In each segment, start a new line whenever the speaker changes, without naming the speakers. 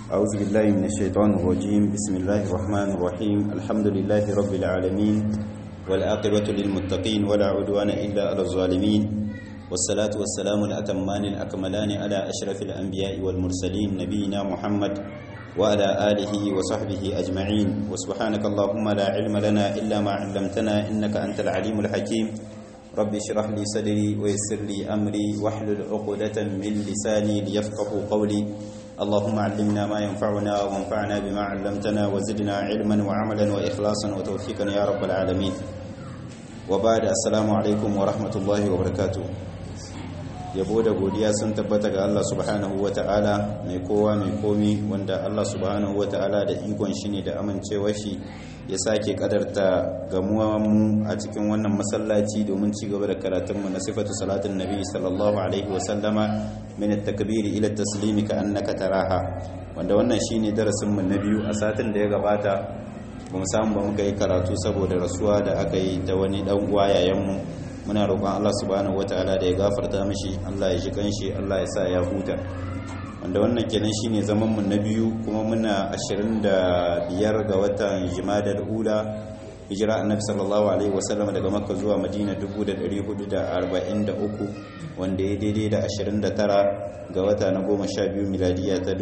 أعوذ بالله من الشيطان الرجيم بسم الله الرحمن الرحيم الحمد لله رب العالمين والآقبة للمتقين ولا عدوان إلا على الظالمين والصلاة والسلام الأتمان الأكملان على أشرف الأنبياء والمرسلين نبينا محمد وعلى آله وصحبه أجمعين وسبحانك اللهم لا علم لنا إلا ما علمتنا إنك أنت العليم الحكيم رب اشرح لي صدري ويسر لي أمري واحلل عقدة من لساني ليفقه قولي اللهم علمنا ما ينفعنا وانفعنا بما علمتنا وزدنا علما وعملا وإخلاصا وتوفيقا يا رب العالمين وبعد السلام عليكم ورحمة الله وبركاته yabo da godiya sun tabbata ga Allah subhanahu wata'ala mai kowa mai komi wanda Allah subhanahu wata'ala da ikon shi ne da amincewar shi ya sake kadarta gamuwa mu a cikin wannan masallaci domin ci gaba da karatun mu na sifatu salatin nabi sallallahu alaihi wa sallama min at-takbir ila at-taslim ka annaka taraha wanda wannan shine darasin mu na biyu a satin da ya gabata ba mu samu ba muka yi karatu saboda rasuwa da aka yi ta wani dan uwa yayan mu muna roƙon Allah subhanahu wataala da ya gafarta mishi Allah ya ji kanshi Allah ya sa ya huta wanda wannan kenan shine zaman mu na biyu kuma muna 25 ga watan Jumadal Ula hijira annabi sallallahu alaihi wasallam daga Makka zuwa Madina 1443 wanda ya daidai da 29 ga wata na 12 miladiya ta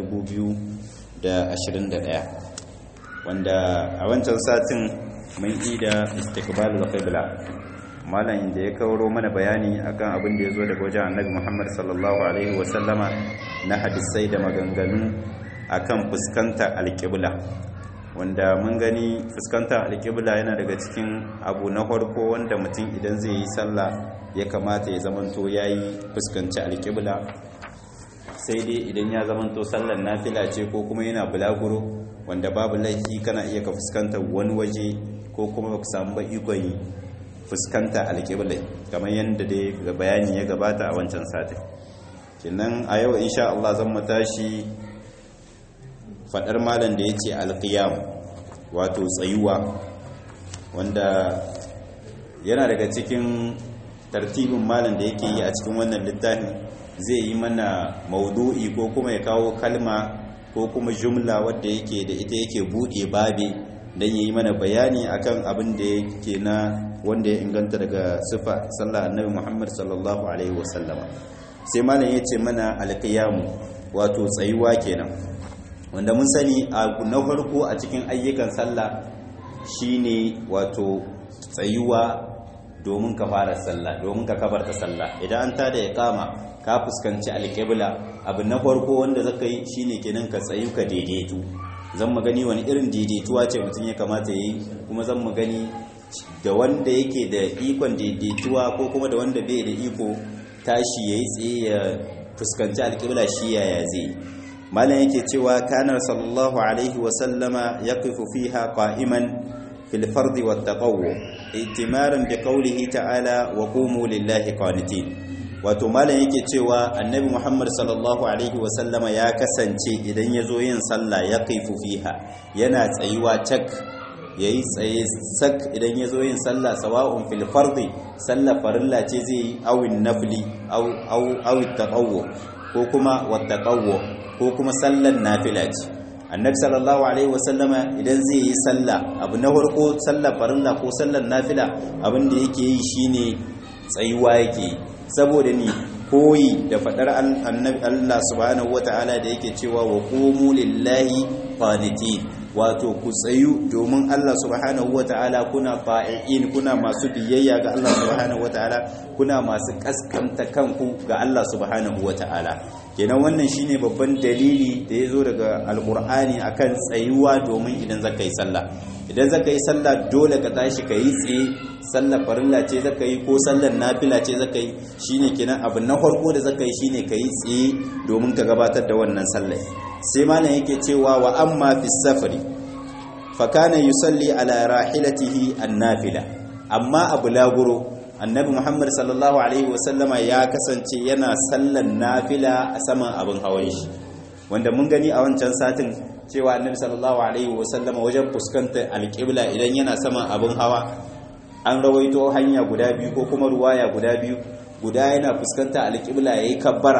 2021 wanda a wancan satin mun yi da istiqbalul qibla malam da ya kawo mana bayani akan abin da ya zo daga wajen annabi muhammad sallallahu alaihi wasallama na hadisai da maganganu akan fuskanta alƙibla wanda mun gani fuskanta alƙibla yana daga cikin abu na farko wanda mutum idan zai yi sallah ya kamata ya zamanto ya yi fuskanci alƙibla sai dai idan ya zamanto sallar nafila ce ko kuma yana bulaguro wanda babu laifi kana iya ka fuskanta wani waje ko kuma ba ku samu ba ikon yi fuskanta alƙiblai kamar yadda dai bayani ya gabata a wancan satin kinan a yau insha Allah zan mu tashi fadar malam da yace alqiyam wato tsayuwa wanda yana daga cikin tartibin malam da yake yi a cikin wannan littafin zai yi mana maudu'i ko kuma ya kawo kalma ko kuma jumla wadda yake da ita yake buɗe babe don yi mana bayani akan abin da yake na wanda ya inganta daga sifa sallah annabi Muhammad sallallahu alaihi wasallama sai malam ya ce mana alqiyamu wato tsayuwa kenan wanda mun sani a na farko a cikin ayyukan sallah shine wato tsayuwa domin ka fara sallah domin ka kabarta sallah idan an tada ya kama ka fuskanci alqibla abu na farko wanda zaka yi shine kenan ka tsayu ka daidaitu zan magani wani irin daidaituwa ce mutum ya kamata ya yi kuma zan magani da wanda yake da ikon daidaituwa ko kuma da wanda bai da iko tashi ya yi tsaye ya fuskanci alƙibla shi yaya zai malam yake cewa kanar sallallahu alaihi wasallama ya kufu fiha qa'iman fil fardi wat taqawwu itimaran bi qawlihi ta'ala wa qumu lillahi qanitin wato malam yake cewa annabi muhammad sallallahu alaihi wasallama ya kasance idan ya zo yin sallah ya kaifu fiha yana tsayuwa cak ya yi tsaye sak idan ya zo yin sallah sawa'un fil fardi sallah farilla ce zai yi awin nafli awin taƙawo ko kuma wata ƙawo ko kuma sallan nafila ce annabi sallallahu alaihi wasallama idan zai yi sallah abu na farko sallar farilla ko sallar nafila abin da yake yi shine tsayuwa yake saboda ni koyi da fadar annabi Allah subhanahu wataala da yake cewa wa qumu lillahi qanitin wato ku tsayu domin Allah subhanahu wataala kuna fa'iin kuna masu biyayya ga Allah subhanahu wataala kuna masu kaskanta kanku ga Allah subhanahu wataala kenan wannan shine babban dalili da yazo daga alqur'ani akan tsayuwa domin idan zaka yi sallah idan zaka yi sallah dole ka tashi ka yi tsaye sallar farilla ce zaka yi ko sallar nafila ce zaka yi shine kenan abu na farko da zaka yi shine ka yi tsaye domin ka gabatar da wannan sallar sai malam yake cewa wa amma fi safari fa kana yusalli ala rahilatihi an-nafila amma abu laguro annabi muhammad sallallahu alaihi wasallama ya kasance yana sallan nafila a saman abin hawan shi wanda mun gani a wancan satin cewa annabi sallallahu alaihi wasallama wajen fuskantar alƙibla idan yana saman abin hawa an rawaito hanya guda biyu ko kuma ruwaya guda biyu guda yana fuskanta alƙibla yayi kabbara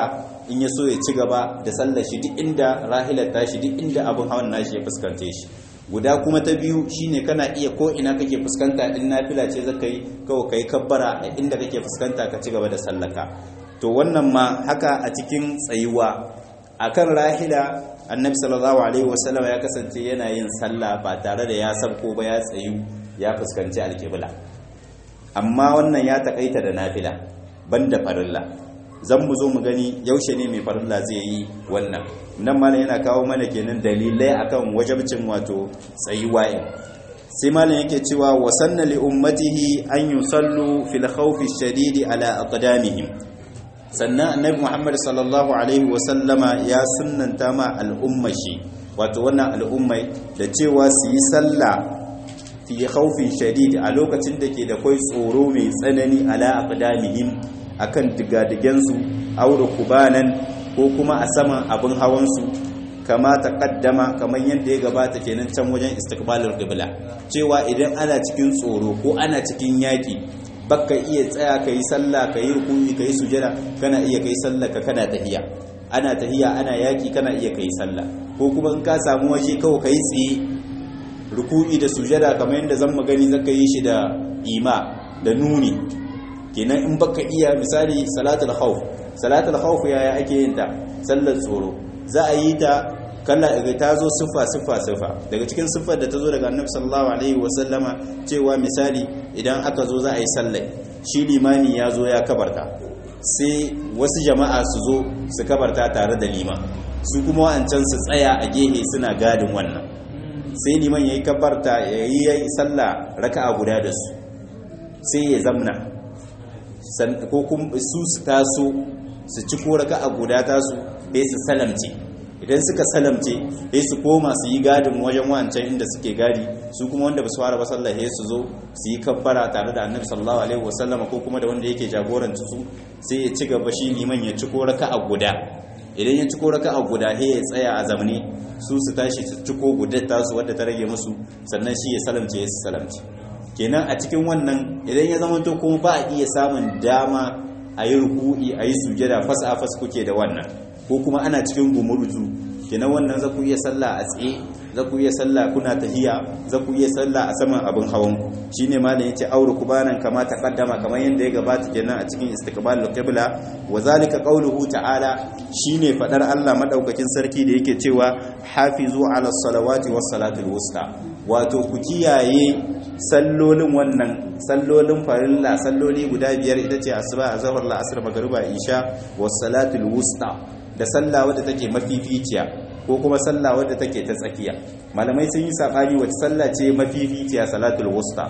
in ya so ya ci gaba da sallar shi duk inda rahilar tashi duk inda abin hawan nashi ya fuskante shi guda kuma ta biyu shine kana iya ko ina kake fuskanta in nafila ce zaka yi kawai kai kabbara a inda kake fuskanta ka ci gaba da sallaka to wannan ma haka a cikin tsayuwa akan rahila annabi sallallahu alaihi wasallam ya kasance yana yin sallah ba tare da ya sabko ba ya tsayu ya fuskanci alkibla amma wannan ya takaita da nafila banda farilla zan mu zo mu gani yaushe ne mai farilla zai yi wannan nan malam yana kawo mana kenan dalilai akan wajabcin wato tsayuwa sai malam yake cewa wa sanna li ummatihi an yusallu fil khawfi shadidi ala aqdamihim sannan annabi Muhammad sallallahu alaihi wa sallama ya sunnanta ma al'ummashi wato wannan al'ummai da cewa su yi sallah fi khawfin shadid a lokacin da ke da kai tsoro mai tsanani ala aqdamihim akan digadigensu aure kubanan ko kuma a saman abin hawansu kama ta kaddama kamar yadda ya gabata kenan can wajen istiqbalul qibla cewa idan ana cikin tsoro ko ana cikin yaki baka iya tsaya kai sallah kai ruku'i kai sujada kana iya kai sallah ka kana tahiya ana tahiya ana yaki kana iya kai sallah ko kuma in ka samu waje kawai kai tsaye ruku'i da sujada kamar yadda zan magani zaka yi shi da ima da nuni kenan in baka iya misali salatul khawf salatul khawf yaya ake yin ta sallar tsoro za a yi ta kalla daga ta zo siffa siffa siffa daga cikin siffar da ta zo daga annabi sallallahu alaihi wasallama cewa misali idan aka zo za a yi sallar shi limani ya zo ya kabarta sai wasu jama'a su zo su kabarta tare da liman su kuma wa'ancan su tsaya a gehe suna gadin wannan sai liman ya yi kabarta ya yi sallah raka'a guda da su sai ya zamna ko kuma su su taso su ci ko raka'a guda tasu sai su salamce idan suka salamce sai su koma su yi gadin wajen wancan inda suke gadi su kuma wanda ba su fara ba sallah sai su zo su yi kabbara tare da annabi sallallahu alaihi wasallam ko kuma da wanda yake jagoranci su sai ya ci gaba shi liman ya ci ko raka'a guda idan ya ci ko raka'a guda sai ya tsaya a zamani su su tashi su ci ko gudar tasu wadda ta rage musu sannan shi ya salamce ya salamce kenan a cikin wannan idan ya zama to kuma ba a iya samun dama a yi ruku'i a yi sujada fasa a fasa kuke da wannan ko kuma ana cikin gumurzu kenan wannan za ku iya sallah a tsaye za ku iya sallah kuna tahiya za ku iya sallah a saman abin hawan ku shine malam yace auru kubanan kama taqaddama kamar yanda ya gabata kenan a cikin istiqbalul qibla wa zalika qawluhu ta'ala shine fadar Allah madaukakin sarki da yake cewa hafizu ala salawati was salatul wusta wato ku kiyaye sallolin wannan sallolin farilla salloli guda biyar ita ce asuba azhar la asr magriba isha was salatul wusta da sallah wadda take mafificiya ko kuma sallah wadda take ta tsakiya malamai sun yi sabani wacce sallah ce mafificiya salatul wusta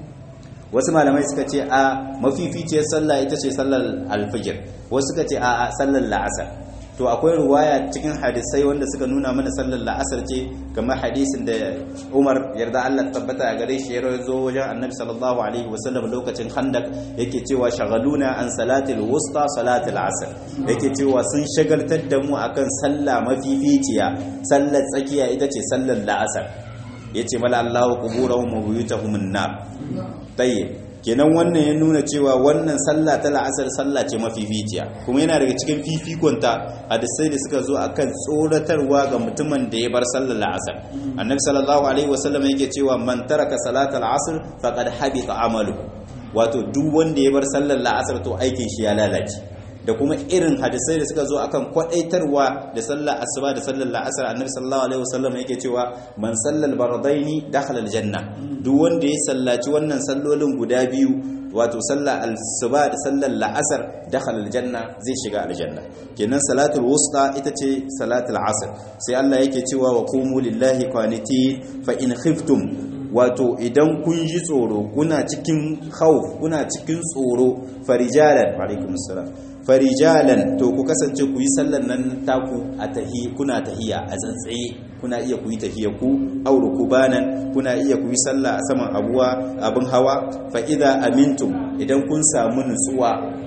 wasu malamai suka ce a mafificiyar sallah ita ce sallar alfijir wasu suka ce a sallar la'asar to akwai ruwaya cikin hadisai wanda suka nuna mana sallar la'asar ce kamar hadisin da Umar yarda Allah tabbata a gare shi ya zo wajen Annabi sallallahu alaihi wasallam lokacin Khandaq yake cewa shagaluna an salatil wusta salatil asr yake cewa sun shagaltar da mu akan sallah mafificiya sallar tsakiya ita ce sallar la'asar yace mala Allahu quburahum wa buyutahum an-nar tayyib kenan wannan ya nuna cewa wannan sallah ta la'asar sallah ce mafificiya kuma yana daga cikin fifikonta hadisai da suka zo akan tsoratarwa ga mutumin da ya bar sallar la'asar annabi sallallahu alaihi wasallam yake cewa man taraka salatal asr faqad habita amalu wato duk wanda ya bar sallar la'asar to aikin shi ya lalace da kuma irin hadisai da suka zo akan kwadaitarwa da sallar asuba da sallar la'asar annabi sallallahu alaihi wasallam yake cewa man sallal bardaini dakhala aljanna duk wanda ya sallaci wannan sallolin guda biyu wato sallar asuba da sallar la'asar dakhala aljanna zai shiga aljanna kenan salatul wusta ita ce salatul asr sai Allah yake cewa wa qumu lillahi qanitin fa in khiftum wato idan kun ji tsoro kuna cikin khawf kuna cikin tsoro farijalan alaikum assalam farijalan to ku kasance ku yi sallar nan taku a tahi kuna tahiya a tsantsaye kuna iya ku yi tahiya ku auru kubanan kuna iya ku yi sallah a saman abuwa abin hawa fa idza amintum idan kun samu nutsuwa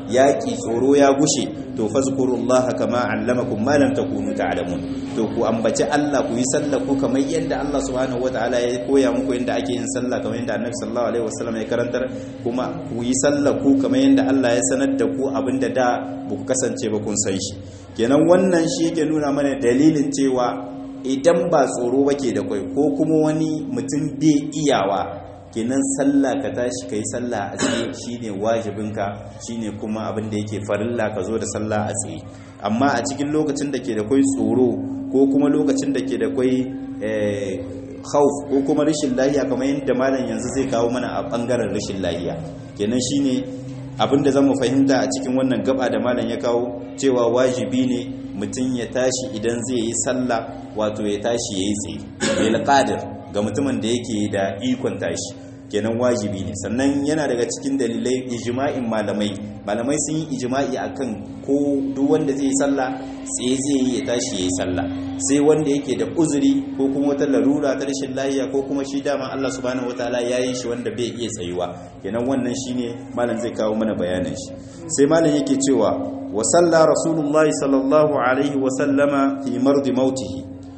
yaki tsoro ya gushe to fazkurullaha kama allamakum ma lam takunu ta'lamun to ku ambaci Allah ku yi sallah ku kamar yadda Allah subhanahu wataala ya koya muku yadda ake yin sallah kamar yadda Annabi sallallahu alaihi wasallam ya karantar kuma ku yi sallah ku kamar yadda Allah ya sanar da ku abinda da ba ku kasance ba kun san shi kenan wannan shi yake nuna mana dalilin cewa idan ba tsoro bake da kai ko kuma wani mutum bai iyawa kenan sallah ka tashi kai sallah a tsaye shine wajibinka shine kuma abin da yake farilla ka zo da sallah a tsaye amma a cikin lokacin da ke da kai tsoro ko kuma lokacin da ke da kai khauf ko kuma rashin lahiya kamar yadda malam yanzu zai kawo mana a bangaren rashin lahiya kenan shine abin da zamu fahimta a cikin wannan gaba da malam ya kawo cewa wajibi ne mutum ya tashi idan zai yi sallah wato ya tashi yayi tsaye bil qadir ga mutumin da yake da ikon tashi kenan wajibi ne sannan yana daga cikin dalilai ijma'in malamai malamai sun yi ijma'i akan ko duk wanda zai yi sallah tsaye zai yi ya tashi yayi sallah sai wanda yake da uzuri ko kuma wata larura ta rashin lafiya ko kuma shi dama Allah subhanahu wataala ya yi shi wanda bai iya tsayuwa kenan wannan shine malam zai kawo mana bayanin shi sai malam yake cewa wa salla rasulullahi sallallahu alaihi wa sallama fi mardi mautihi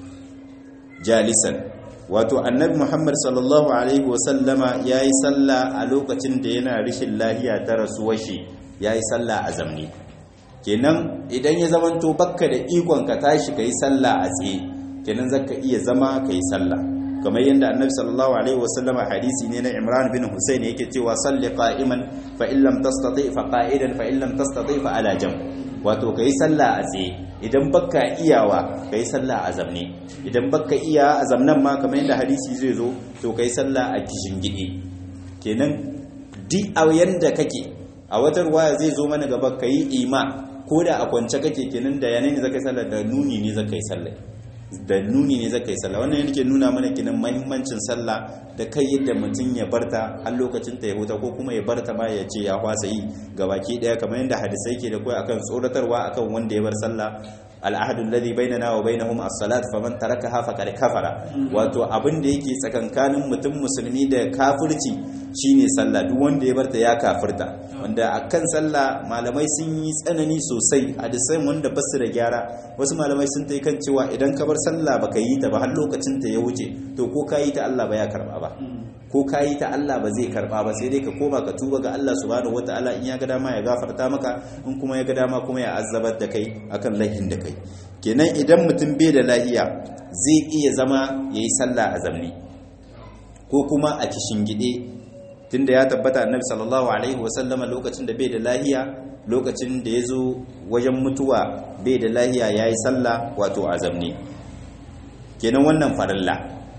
jalisan wato annabi muhammad sallallahu alaihi wasallama ya yi sallah a lokacin da yana rishin lahiya ta rasuwar shi ya yi sallah a zamni kenan idan ya zamanto bakka da ikon ka tashi ka yi sallah a tsaye kenan zaka iya zama ka yi sallah kamar yadda annabi sallallahu alaihi wasallama hadisi ne na imran bin husayn yake cewa salli qa'iman fa in lam tastati fa qa'idan fa in lam tastati fa ala jam wato ka yi sallah a tsaye idan baka iyawa ka yi sallah a zamne idan baka iya a zamnan ma kamar yadda hadisi zai zo to ka yi sallah a kishin gide kenan duk a yanda kake a wata ruwaya zai zo mana gaba ka yi ima ko da a kwance kake kenan da yanayi ne zaka yi sallah da nuni ne zaka yi sallah da nuni ne zaka yi sallah wannan yake nuna mana kenan mahimmancin sallah da kai yadda mutum ya barta har lokacin ta ya huta ko kuma ya barta ma ya ce ya kwasa yi gabaki daya kamar yadda hadisai ke da kai akan tsoratarwa akan wanda ya bar sallah al'ahadu alladhi bainana wa bainahum as-salat faman tarakaha faqad kafara wato abin da yake tsakankanin mutum musulmi da kafirci shine sallah duk wanda ya barta ya kafirta wanda akan sallah malamai sun yi tsanani sosai hadisai wanda ba su da gyara wasu malamai sun tai kan cewa idan ka bar sallah baka yi ta ba har lokacin ta ya wuce to ko ka yi ta Allah ba ya karba ba ko ka yi ta Allah ba zai karba ba sai dai ka koma ka tuba ga Allah subhanahu wataala in ya ga dama ya gafarta maka in kuma ya ga dama kuma ya azzabar da kai akan laifin da kai kenan idan mutum bai da lahiya zai iya zama yayi sallah a zamni ko kuma a gide tunda ya tabbata annabi sallallahu alaihi wasallama lokacin da bai da lahiya lokacin da ya zo wajen mutuwa bai da lahiya yayi sallah wato a zamni kenan wannan farilla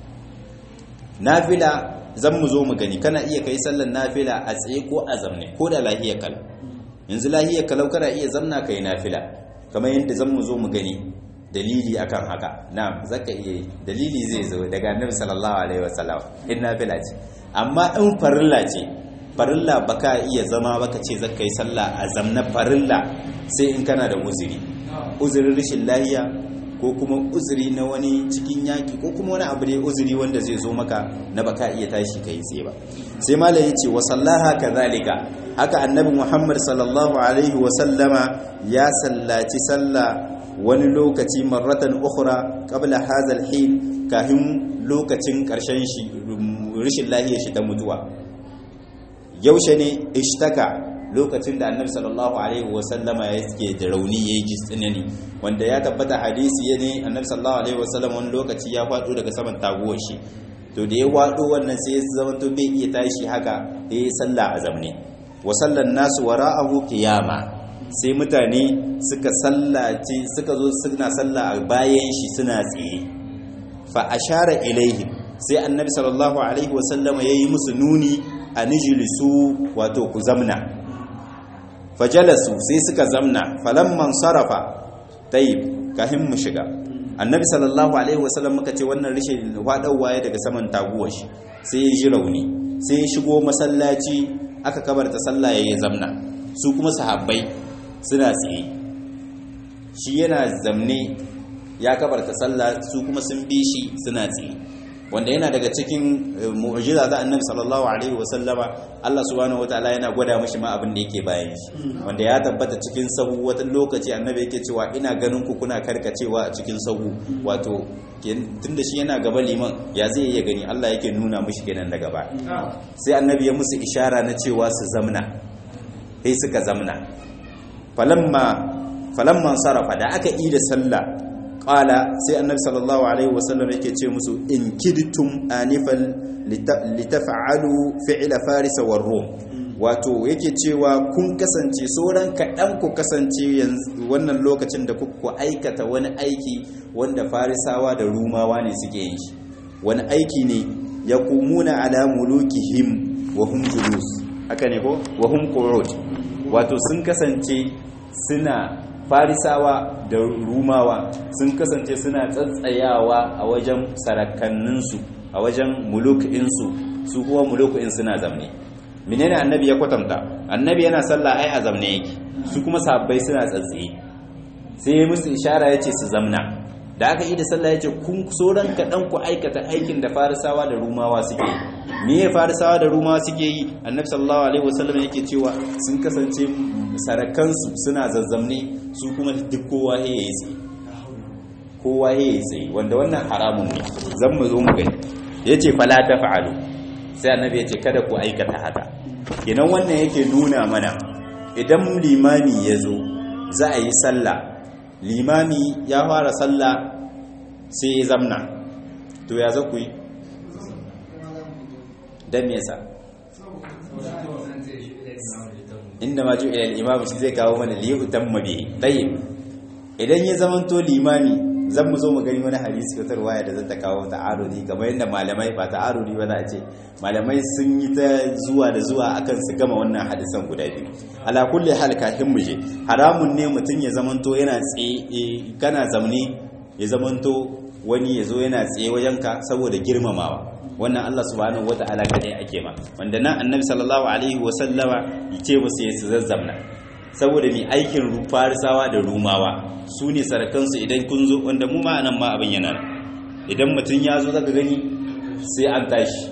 nafila zan mu zo mu gani kana iya kai sallar nafila a tsaye ko a zamne ko da lahiyar kalau yanzu lahiyar kalau kana iya zamna kai nafila kamar yadda zan mu zo mu gani dalili akan haka na zaka iya dalili zai zo daga annabi sallallahu alaihi wasallam in nafila ce amma in farilla ce farilla baka iya zama baka ce zaka yi sallah a zamna farilla sai in kana da uzuri uzurin rashin lahiya ko kuma uzuri na wani cikin yaki ko kuma wani abu ne uzuri wanda zai zo maka na baka iya tashi kai tsaye ba sai malam yace wa sallaha kadhalika haka annabi Muhammad sallallahu alaihi wa sallama ya sallaci sallah wani lokaci marratan ukhra qabla hadha al-hin kahin lokacin karshen shi rishin lahiyar shi ta mutuwa yaushe ne ishtaka lokacin da annabi sallallahu alaihi wasallama ya ke da rauni ya ji tsinani wanda ya tabbata hadisi ya ne annabi sallallahu alaihi wasallam wani lokaci ya faɗo daga saman taguwar shi to da ya faɗo wannan sai ya zama to bai iya tashi haka da ya salla a zamne wa sallan nasu wara'ahu qiyama sai mutane suka sallaci suka zo suna salla a bayan shi suna tsaye fa ashara ilaihim sai annabi sallallahu alaihi wasallama yayi musu nuni a nijilisu wato ku zamna fajalasu sai suka zamna falamman sarafa tayyib kahin mu shiga annabi sallallahu alaihi wasallam muka ce wannan rishin hwadawa ya daga saman taguwar shi sai ya ji rauni sai ya shigo masallaci aka kabarta sallah yayi zamna su kuma sahabbai suna tsaye shi yana zamne ya kabarta sallah su kuma sun bi shi suna tsaye wanda yana daga cikin mu'jiza da annabi sallallahu alaihi wasallama Allah subhanahu wataala yana gwada mishi ma abin da yake bayan shi wanda ya tabbata cikin sahu wata lokaci annabi yake cewa ina ganin ku kuna karkacewa a cikin sahu wato tunda shi yana gaba liman ya zai iya gani Allah yake nuna mishi kenan daga ba sai annabi ya musu ishara na cewa su zamna sai suka zamna falamma falamma sarafa da aka yi da sallah qala sai annabi sallallahu alaihi wasallam yake ce musu in kidtum anifal litaf'alu fi'la farisa war rum wato yake cewa kun kasance sauran kaɗan ku kasance wannan lokacin da kuka aikata wani aiki wanda farisawa da rumawa ne suke yin shi wani aiki ne ya kumuna ala mulukihim wa hum julus haka ne ko wa hum qu'ud wato sun kasance suna farisawa da rumawa sun kasance suna tsatsayawa a wajen sarakanninsu a wajen mulukinsu su kuma mulukin suna zamne menene annabi ya kwatanta annabi yana sallah ai a zamne yake su kuma sahabbai suna tsatsaye sai ya musu ishara yace su zamna da aka yi da sallah yace kun soran kaɗan ku aikata aikin da farisawa da rumawa suke yi me ya farisawa da rumawa suke yi annabi sallallahu alaihi wasallam yake cewa sun kasance sarakansu suna zazzamne su kuma duk kowa ya yi tsaye kowa ya yi tsaye wanda wannan haramun ne zan mu zo mu gani yace fala taf'alu sai annabi yace kada ku aikata haka kenan wannan yake nuna mana idan limami ya zo za a yi sallah limami ya fara sallah sai ya zamna to ya za ku yi don me yasa inda ma ju ilal imam shi zai kawo mana liyu tamma bi tayyib idan ya zamanto limami zan mu zo mu gani wani hadisi wata ruwaya da zata kawo ta'arudi kamar yadda malamai ba ta'arudi ba za a ce malamai sun yi ta zuwa da zuwa akan su gama wannan hadisan guda biyu ala kulli hal kafin mu je haramun ne mutum ya zamanto yana tsaye kana zamne ya zamanto wani ya zo yana tsaye wajenka saboda girmamawa wannan Allah subhanahu wata'ala kadai ake ma wanda nan annabi sallallahu alaihi wa sallama yace musu ya su zazzamna saboda mai aikin farisawa da rumawa su ne sarakansu idan kun zo wanda mu ma nan ma abin yana idan mutum ya zo zaka gani sai an tashi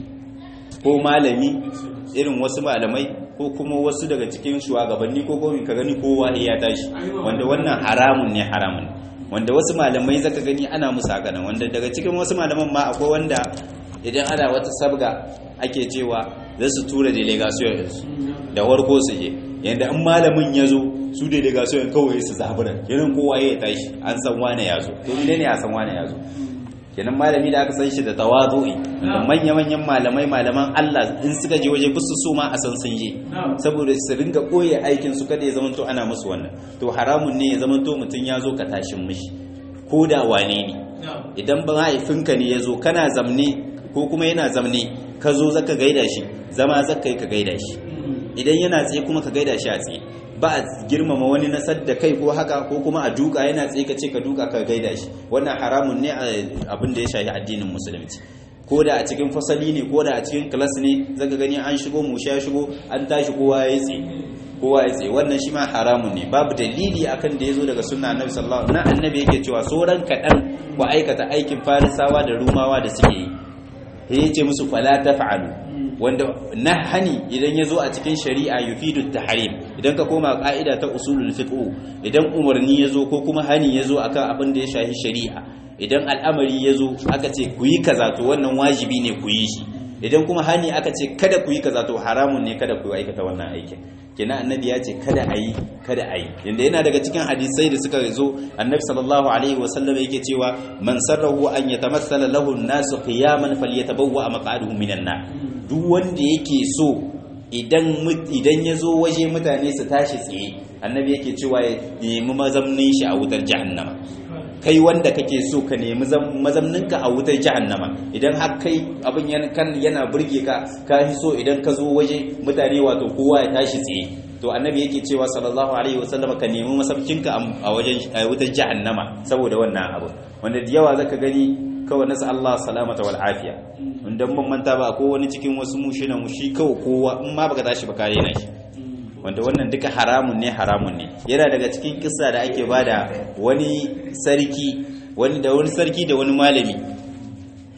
ko malami irin wasu malamai ko kuma wasu daga cikin shugabanni ko gomi ka gani kowa ya tashi wanda wannan haramun ne haramun wanda wasu malamai zaka gani ana musu haka nan wanda daga cikin wasu malaman ma akwai wanda idan ana wata sabga ake cewa za su tura delegation da warko su je yadda an malamin ya zo su delegation kawai su zabura yanin kowa ya tashi an san wane ya zo to ne ne a san wane ya zo kenan malami da aka san shi da tawazu'i da manya-manyan malamai malaman Allah in suka je waje bisu so ma a san sun je saboda su ringa koye aikin su kada ya zama to ana musu wannan to haramun ne ya zama to mutum ya zo ka tashin mishi ko da wane ne idan ba mahaifinka ne ya zo kana zamne ko kuma yana zamne ka zo zaka gaida shi zama zaka yi ka gaida shi idan yana tsaye kuma ka gaida shi a tsaye ba a girmama wani nasar da kai ko haka ko kuma a duka yana tsaye ka ce ka duka ka gaida shi wannan haramun ne abin da ya shafi addinin musulunci ko da a cikin fasali ne ko da a cikin kilas ne zaka gani an shigo mu sha shigo an tashi kowa ya tsaye kowa ya tsaye wannan shi ma haramun ne babu dalili akan da ya zo daga sunna annabi sallallahu alaihi wasallam annabi yake cewa sauran kaɗan ku aikata aikin farisawa da rumawa da suke yi ya ce musu fala taf'alu wanda nahani idan ya zo a cikin shari'a yufidu tahrim idan ka koma ka'ida ta usulul fiqh idan umarni ya zo ko kuma hani ya zo akan abin da ya shafi shari'a idan al'amari ya zo aka ce ku yi kaza to wannan wajibi ne ku yi shi idan kuma hani aka ce kada ku yi kaza to haramun ne kada ku aikata wannan aikin kenan annabi ya ce kada a yi kada a yi yanda yana daga cikin hadisai da suka zo annabi sallallahu alaihi wa sallam yake cewa man sarrahu an yatamassala lahu an-nasu qiyaman falyatabawwa maq'aduhu minan nar duk wanda yake so idan idan ya zo waje mutane su tashi tsaye annabi yake cewa ya nemi mazamnin shi a wutar jahannama kai wanda kake so ka nemi mazamninka a wutar jahannama idan har kai abin yana burge ka ka fi so idan ka zo waje mutane wato kowa ya tashi tsaye to annabi yake cewa sallallahu alaihi wasallam ka nemi masabcinka a wajen wutar jahannama saboda wannan abu wanda da yawa zaka gani kawai nasu Allah salamata wal afiya inda mun manta ba ko wani cikin wasu mushina mushi kawai kowa in ma baka tashi ba kare na shi wanda wannan duka haramun ne haramun ne yana daga cikin kissa da ake bada wani sarki wani da wani sarki da wani malami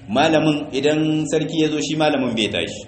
malamin idan sarki ya zo shi malamin bai tashi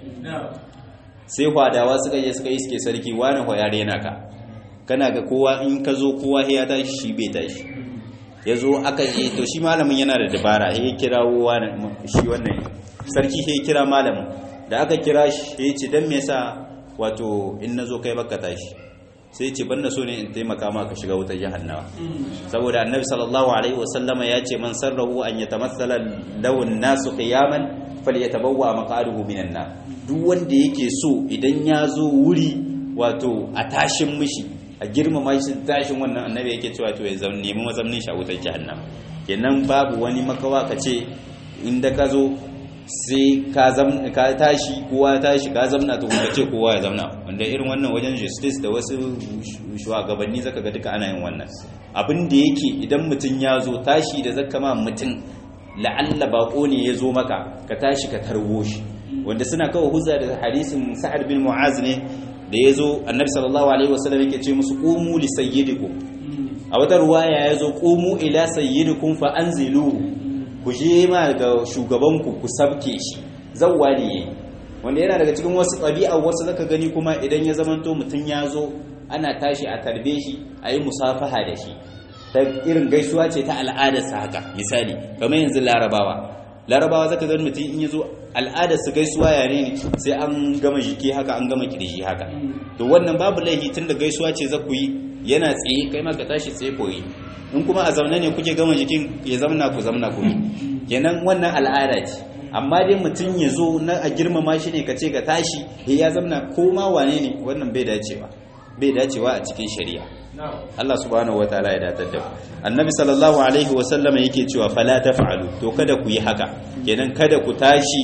sai hwadawa suka je suka iske sarki wani hwaya rena ka kana ga kowa in ka zo kowa ya tashi shi bai tashi ya zo aka je to shi malamin yana da dabara ya kirawo shi wannan sarki ya kira malamin da aka kira shi ya ce don me yasa wato in na zo kai baka tashi sai ce ban na so ne in taimaka ma ka shiga wutar jahannawa saboda annabi sallallahu alaihi wasallama ya ce man sarrahu an yatamassala lawun nasu qiyaman falyatabawwa maqaduhu minan nar duk wanda yake so idan ya zo wuri wato a tashin mishi a girmama shi tashin wannan annabi yake cewa to ya zama nemi mazamnin shi a wutar jahannama kenan babu wani makawa ka ce inda ka zo sai ka ka tashi kowa tashi ka zamna to kuma ce kowa ya zamna wanda irin wannan wajen justice da wasu shugabanni zaka ga duka ana yin wannan abin da yake idan mutum ya zo tashi da zaka ma mutum la'alla bako ne ya zo maka ka tashi ka tarwo shi wanda suna kawo huzza da hadisin sa'ad bin mu'az ne da ya zo annabi sallallahu alaihi wasallam yake ce musu qumu li sayyidikum a wata ruwaya ya zo qumu ila sayyidikum fa anziluhu ku je ma ga shugabanku ku sabke shi zawwa ne wanda yana daga cikin wasu ɗabi'a wasu zaka gani kuma idan ya zamanto mutum ya zo ana tashi a tarbe shi a yi musafaha da shi ta irin gaisuwa ce ta al'adarsa haka misali kamar yanzu larabawa larabawa zaka gani mutum in ya zo al'adarsa gaisuwa ya ne sai an gama jiki haka an gama kirji haka to wannan babu laifi tun da gaisuwa ce za ku yi yana tsaye kai ma ka tashi tsaye koyi in kuma a zaune ne kuke gama jikin ya zamna ku zamna ku kenan wannan al'ada ce amma dai mutum ya zo na a girmama shi ne ka ce ka tashi ya zamna ko ma wane ne wannan bai dacewa bai dacewa a cikin shari'a Allah subhanahu wataala ya datar da annabi sallallahu alaihi wa sallama yake cewa fala taf'alu to kada ku yi haka kenan kada ku tashi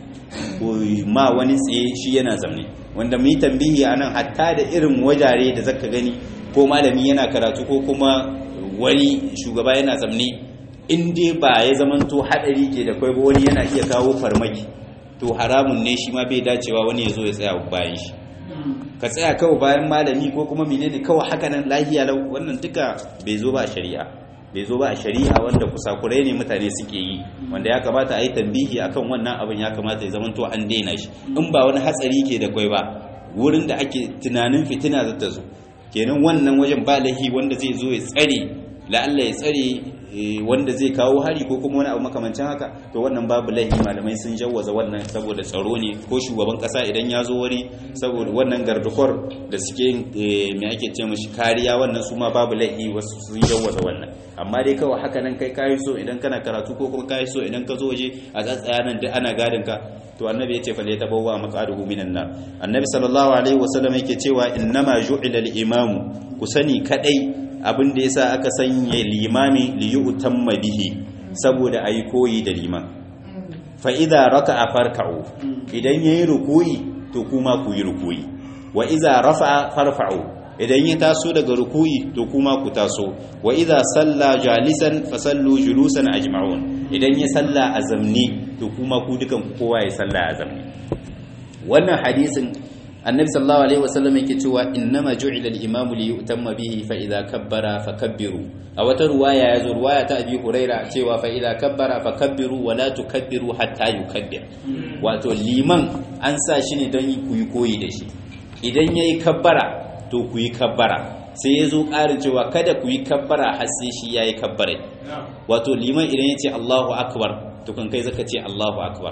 ku ma wani tsaye shi yana zamne wanda mu yi tambihi anan hatta da irin wajare da zaka gani ko malami yana karatu ko kuma wani shugaba yana zamne in dai ba ya zamanto hadari ke da kai ba wani yana iya kawo farmaki to haramun ne shi ma bai dacewa wani ya zo ya tsaya bayan shi ka tsaya kawai bayan malami ko kuma menene kawai haka nan lahiya lau wannan duka bai zo ba a shari'a bai zo ba a shari'a wanda kusakurai ne mutane suke yi wanda ya kamata a yi tambihi akan wannan abin ya kamata ya zamanto an daina shi in ba wani hatsari ke da kwai ba wurin da ake tunanin fitina zata zo kenan wannan wajen ba lahi wanda zai zo ya tsare la'alla ya tsare wanda zai kawo hari ko kuma wani abu makamancin haka to wannan babu laifi malamai sun jawwaza wannan saboda tsaro ne ko shugaban kasa idan ya zo wuri saboda wannan gardukwar da suke me ake ce mashi kariya wannan su ma babu laifi wasu sun jawwaza wannan amma dai kawai haka nan kai kayi so idan kana karatu ko kuma kayi so idan ka zo waje a tsatsaya nan duk ana gadin ka to annabi ya ce fa ta bawa maqaduhu minan nar annabi sallallahu alaihi wasallam yake cewa innama ju'ila al-imamu ku sani kadai abin da yasa aka sanya limami li yu'tamma bihi saboda ayi koyi da liman fa idza raka'a farka'u idan yayi rukuyi to kuma ku yi rukuyi wa idza rafa'a farfa'u idan ya taso daga rukuyi to kuma ku taso wa idza salla jalisan fasallu julusan ajma'un idan ya salla azamni to kuma ku dukan kowa ya salla azamni wannan hadisin annabi sallallahu alaihi wasallam yake cewa innama ju'ila al-imamu li yu'tamma bihi fa idza kabbara fakabbiru a wata ruwaya yazo ruwaya ta abi huraira cewa fa idza kabbara fakabbiru wa la tukabbiru hatta yukabbir wato liman an sa shi ne don ku yi koyi da shi idan yayi kabbara to ku yi kabbara sai ya zo ƙarin cewa kada ku yi kabbara har sai shi ya yi kabbara wato liman idan ya ce allahu akbar to kan kai zaka ce allahu akbar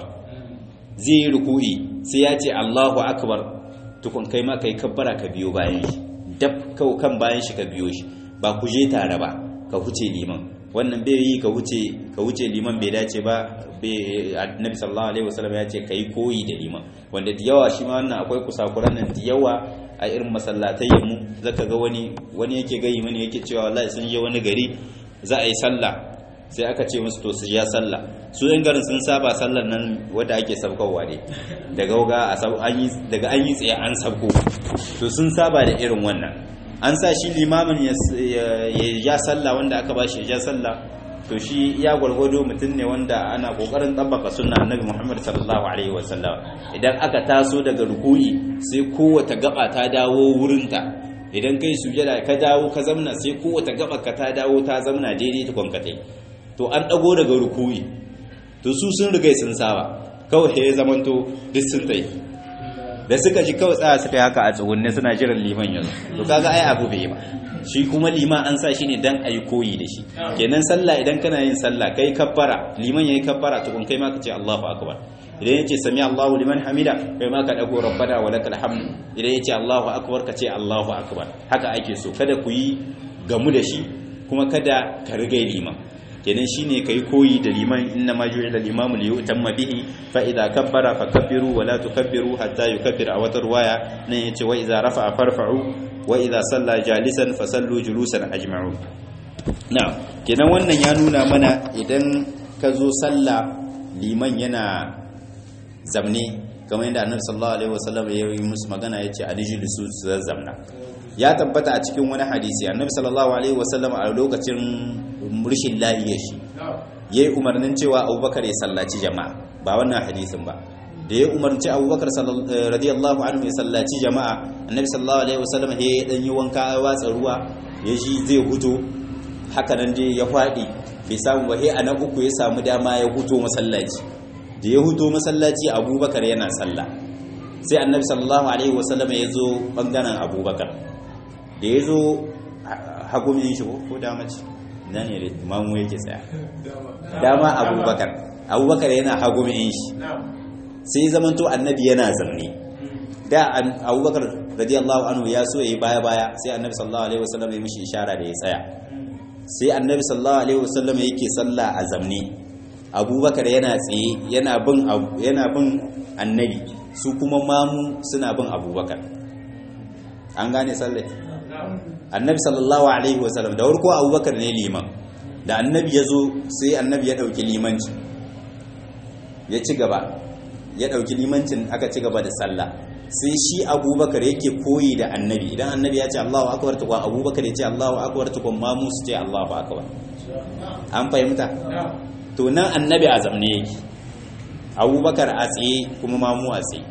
zai yi ruku'i sai ya ce allahu akbar to kan kai ma kai kabbara ka biyo bayan shi dab kau kan bayan shi ka biyo shi ba ku je tare ba ka huce liman wannan bai yi ka huce ka huce liman bai dace ba annabi sallallahu alaihi wasallam ya ce kai koyi da liman wanda da yawa shi ma wannan akwai kusakuran nan da yawa a irin masallatai mu zaka ga wani wani yake gayi mani yake cewa wallahi sun je wani gari za a yi sallah sai aka ce musu to su ja sallah su yan garin sun saba sallar nan wadda ake sabkowa ne daga ga daga an yi tsaye an sabko to sun saba da irin wannan an sa shi limamin ya ja sallah wanda aka ba shi ya ja sallah to shi ya gwargwado mutum ne wanda ana kokarin tabbaka sunna annabi Muhammad sallallahu alaihi wasallam idan aka taso daga ruku'i sai kowace gaba ta dawo wurinta idan kai sujada ka dawo ka zamna sai kowace gaba ka ta dawo ta zamna daidai ta kwankatai to an dago daga ruku'i to to su sun riga sun saba kawai ya zamanto duk sun tsaye da suka ji kawai tsaya suka yi haka a tsugunne suna jiran liman yanzu to kaga ai abu bai ba shi kuma liman an sa shi ne dan ayi koyi da shi kenan sallah idan kana yin sallah kai kabbara liman yayi kabbara tukun kai ma ka ce Allahu akbar idan yace sami Allahu liman hamida kai ma ka dago rabbana wa lakal hamd idan yace Allahu akbar ka ce Allahu akbar haka ake so kada ku yi gamu da shi kuma kada ka rigai liman kenan shine kai koyi da liman inna ma ju'ila al-imamu li yutamma bihi fa idza kabbara fakabbiru wa la tukabbiru hatta yukabbir a wata ruwaya nan yace wa idza rafa'a farfa'u wa idza salla jalisan fasallu julusan ajma'u na'am kenan wannan ya nuna mana idan ka zo sallah liman yana zamne kamar yadda annabi sallallahu alaihi wasallam ya yi musu magana yace alijlisu su zamna ya tabbata a cikin wani hadisi annabi sallallahu alaihi wasallam a lokacin murshin lahiyar shi yayi umarnin cewa abubakar ya sallaci jama'a ba wannan hadisin ba da ya umarci abubakar radiyallahu anhu ya sallaci jama'a annabi sallallahu alaihi wasallam ya dan yi wanka ya watsa ruwa ya ji zai huto haka nan dai ya faɗi bai samu ba sai a na uku ya samu dama ya huto masallaci da ya huto masallaci abubakar yana sallah sai annabi sallallahu alaihi wasallam ya zo bangaren abubakar da ya zo hagumin shi ko dama ce na ne da mamu yake tsaya dama abubakar abubakar yana hagumin shi sai zamanto annabi yana zamne da abubakar radiyallahu anhu ya so ya yi baya-baya sai annabi sallallahu alaihi wasallam ya mishi ishara da ya tsaya sai annabi sallallahu alaihi wasallam yake sallah a zamne abubakar yana tsaye yana bin yana bin annabi su kuma mamu suna bin abubakar an gane sallai annabi sallallahu alaihi wasallam da warko abubakar ne liman da annabi ya zo sai annabi ya ɗauki limanci ya ci gaba ya ɗauki limancin aka ci gaba da sallah sai shi abubakar yake koyi da annabi idan annabi ya ce allahu akbar tukwan abubakar ya ce allahu akbar tukwan mamu su ce allahu akbar an fahimta to nan annabi a zamne yake abubakar a tsaye kuma mamu a tsaye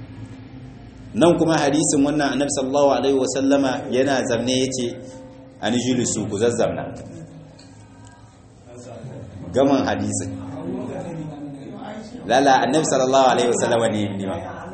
nan kuma hadisin wannan annabi sallallahu alaihi wasallama yana zamne yace an jilisu ku zazzamna gaman hadisin lala annabi sallallahu alaihi wasallama ne ne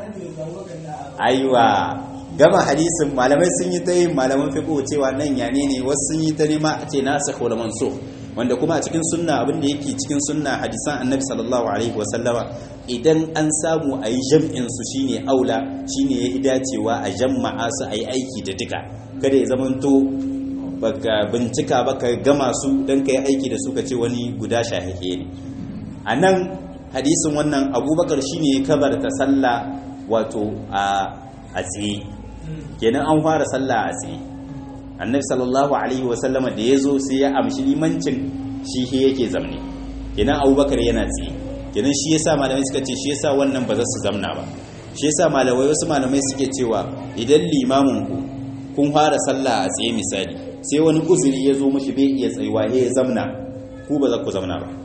aiwa gama hadisin malamai sun yi ta yin malaman fiqh cewa nan yane ne wasu sun yi ta nema a ce nasikh wal mansukh wanda kuma a cikin sunna abin da yake cikin sunna hadisan annabi sallallahu alaihi wasallama idan an samu a yi jam'in su shine aula shine ya dacewa a jama'a su a yi aiki da duka kada ya zamanto baka bincika baka gama su don ka yi aiki da su ka ce wani guda shahike ne a nan hadisin wannan abubakar shine ya kabarta sallah wato a tsaye kenan an fara sallah a tsaye annabi sallallahu alaihi wasallama da ya zo sai ya amshi limancin shi he yake zamne kenan abubakar yana tsaye kenan shi yasa malamai suka ce shi yasa wannan ba za su zamna ba shi yasa malamai wasu malamai suke cewa idan limamin ku kun fara sallah a tsaye misali sai wani uzuri ya zo mishi bai iya tsayuwa ya zamna ku ba za ku zamna ba